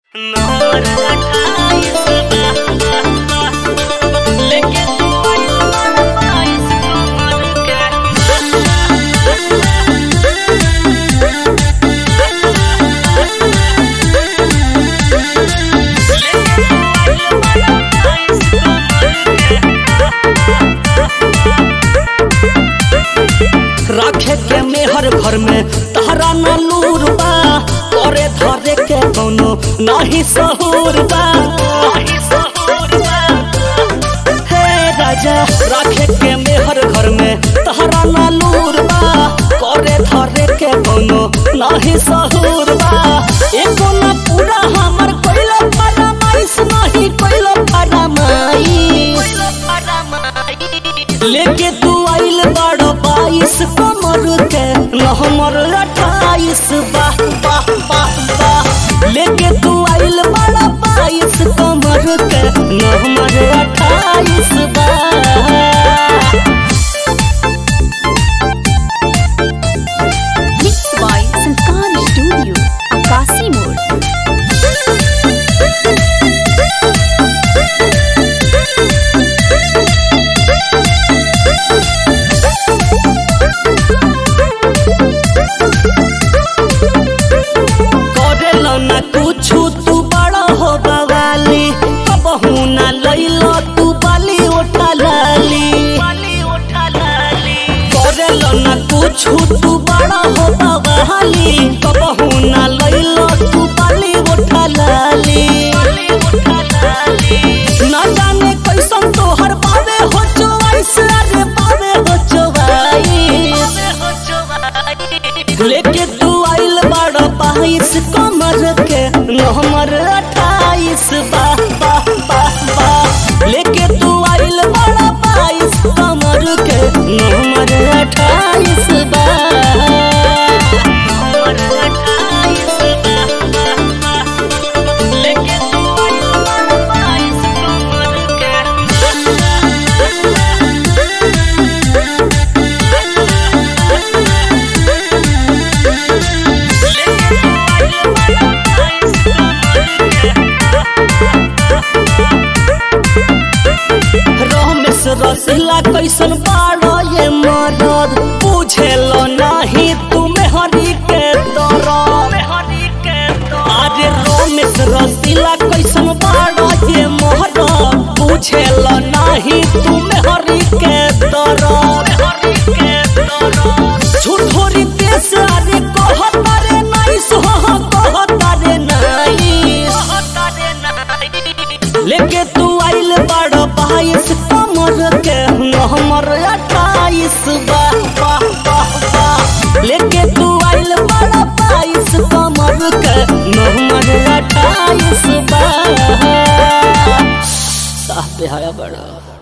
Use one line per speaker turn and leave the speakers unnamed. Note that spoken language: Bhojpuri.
नंबर अट्ठाईस बा लेके तू आइल बाड़ा बाईस कमर के लेके तू आइल बाड़ा बाईस
राखे के मेहर घर में तहरा न लूर बा करे धरे के कोनो नाही सहूर बा
नाही सहूर बा
हे राजा राखे के मेहर घर में तहरा न लूर बा करे धरे के कोनो नाही सहूर बा एको न पूरा हमर कोइला फरमाइश नहीं कोइला फरमाइश लेके तू आइल बड़ बाईस कमर के नहमर अट्ठाईस बाह बाह बाह बाह लेके तू आइल बड़ बाईस कमर के नहमर अट्ठाईस बाह
Mixed by Sanskar Studio, Akasi Mode.
करेलो ना कुछु तू बड़ा हो बवाली कबहू ना लइलो तू बाली उठा लाली
बाली उठा लाली
करेलो ना कुछु तू बड़ा हो बवाली कबहू ना लइलो तू बाली उठा लाली
बाली उठा लाली
ना जाने कैसन तोहर बावे हो चोवाइस अरे बावे हो चोवाइस
हो चुवाई
लेके तू आइल बड़ बाईस कमर के नहमर अट्ठाईस बाह बाह बाह बाह लेके तू आइल बड़ बाईस कमर के नहमर अट्ठाईस बाह
नंबर अट्ठाईस बा लेके तू आइल बाड़ा बाईस कमर के लेके तू आइल बाड़ा बाईस
रमेश रसिला कैसन बाड़ो ये मरद बुझेलो नाही तुमे हरी के दरद
हरी के तो
अरे रमेश रसिला कैसन बाड़ो ये मोहर बुझेल नाही तुम हरी के दर
हरी के तो
झूठोरी देश अरे कहता रे नाइस हो कहता रे नाइस
तारे नाई
लेके तू आइल बड़ बाईस कमर के हमर अट्ठाईस बाह बाह बाह बाह लेके तू आइल बड़ बाईस कमर के हमर अट्ठाईस बाह साह पे हाया बड़ा